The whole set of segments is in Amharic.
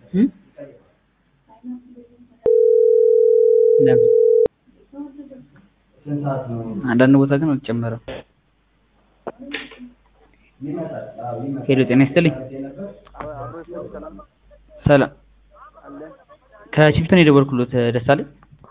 እም? ለምን? አንዳንድ ቦታ ግን አልጨመረም። ሄሎ ጤና ይስጥልኝ። ሰላም ከቺፍትን የደወልኩሎት ደሳለኝ።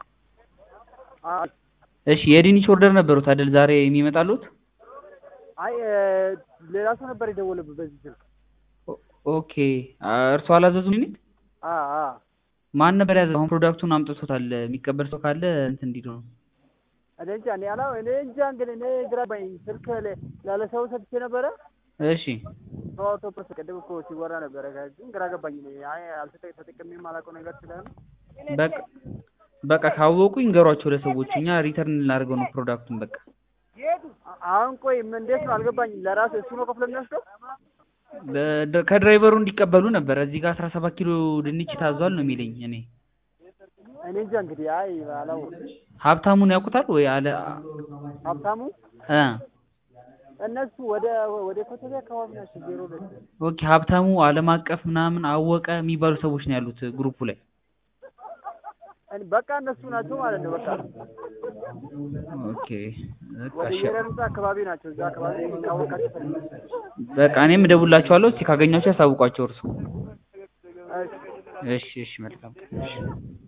እሺ የድንች ኦርደር ነበሩት አይደል ዛሬ የሚመጣሉት? አይ ሌላ ሰው ነበር የደወለብህ በዚህ ስልክ። ኦ- ኦኬ እርሶ አላዘዙም? ድንች አ አ ማን ነበር ያዘዘው? አሁን ፕሮዳክቱን አምጥቶታል። የሚቀበል ሰው ካለ እንትን እንዲሉ ነው። እኔ እንጃ እኔ አላ እኔ እንጃ እንግዲህ እኔ ግራ ገባኝ። ስልክ ለ- ላለ ሰው ሰጥቼ ነበረ። እሺ ሰው አውቶብስ ቅድም እኮ ሲወራ ነበረ። ግን ግራ ገባኝ። እኔ አይ አልተጠ ተጠቅሜ የማላውቀው ነገር ስለሆነ በቃ በቃ ካወቁ ይንገሯቸው ለሰዎቹ። እኛ ሪተርን ልናደርገው ነው ፕሮዳክቱን በቃ አ- አሁን ቆይ ምን እንዴት ነው አልገባኝም። ለራሱ እሱ ነው ከፍሎ የሚወስደው? በ- ከድራይቨሩ እንዲቀበሉ ነበር። እዚህ ጋር አስራ ሰባት ኪሎ ድንች ታዟል ነው የሚለኝ። እኔ እኔ እንጃ እንግዲህ አይ አላው ሀብታሙን ያውቁታል ወይ አለ ሀብታሙ እ እነሱ ወደ ወደ ኮተቤ አካባቢ ናቸው። ዜሮ ሁለት ኦኬ ሀብታሙ አለም አቀፍ ምናምን አወቀ የሚባሉ ሰዎች ነው ያሉት ግሩፑ ላይ። እን- በቃ እነሱ ናቸው ማለት ነው። በቃ ኦኬ በቃ ወደ እሺ። የረር ህንጻ አካባቢ ናቸው። እዛ አካባቢ ካወቃቸው ፈልግ በቃ እኔም እደውልላቸዋለሁ። እስኪ ካገኟቸው ያሳውቋቸው እርሱ። እሺ እሺ እሺ መልካም ቀን። እሺ